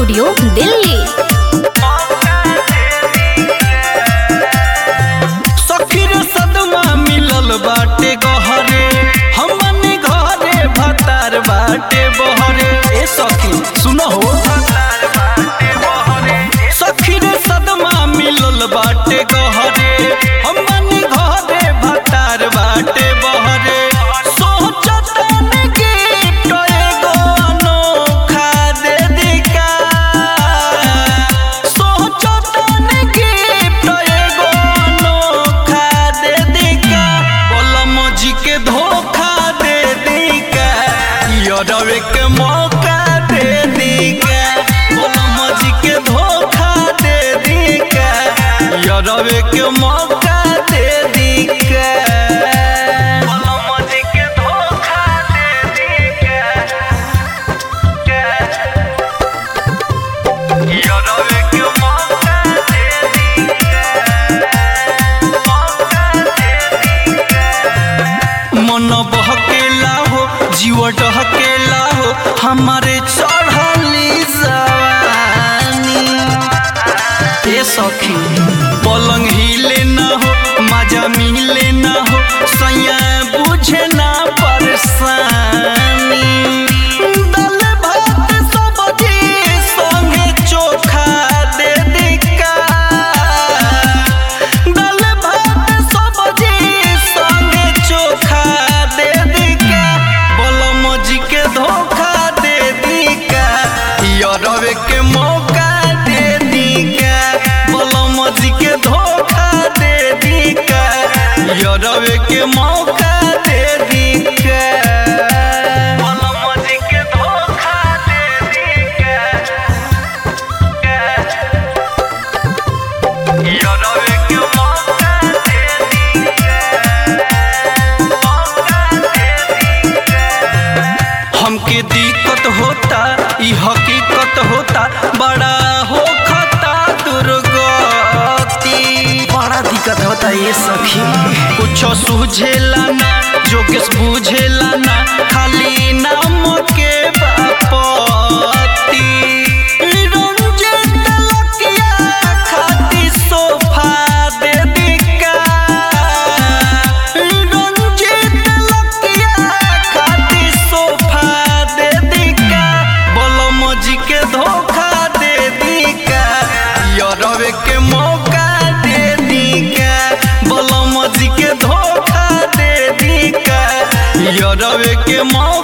studio Delhi सखी रे सदमा मिलल बाटे गहरे हमने घरे भतार बाटे बहरे ए सखी सुनो हो सखी रे सदमा मिलल बाटे गहरे हमने घरे भतार बाटे बहरे सोचतन गिफ्ट एगो अनोखा दे दिका सोचतन गिफ्ट एगो अनोखा दे दिका बोलम जी के धोखा दे दिका यरवे के मौका दे दिका बोलम जी के धोखा दे दिका यरवे के मौका दे दिका बोलम जी के धोखा दे दिका यरवे के मौका दे मन बहकेला हो जीव डहकेला हो हमारे चढ़ली जवानी ए सखी पलंग हिले ना हो मजा मिले ना हो सैया बुझे ना परेशानी दाल भात सब्जी संगे चोखा दे दिका दाल भात सब्जी संगे चोखा दे दिका बोलम जी के धोखा दे दिका यरवे के मौका दे दिका बोलम जी के धोखा दे दिका यरवे के मौका दे दिका बोलम जी के धोखा दे दिका यरवे के मौका दे हमके दिक्कत होता ई हकीकत होता बड़ा हो खता दुर्गति बड़ा दिक्कत होता ये सखी कुछ सूझेला ना जोगेश बुझेला ना खाली नाम के बापती रंजित लकिया खाती सोफा दे दिका रंजित लकिया खाती सोफा दे दिका बोलम जी के धोखा दे दिका यरवे के मौका दे दिका बोलम जी के धोखा दे दिका यरवे के मौका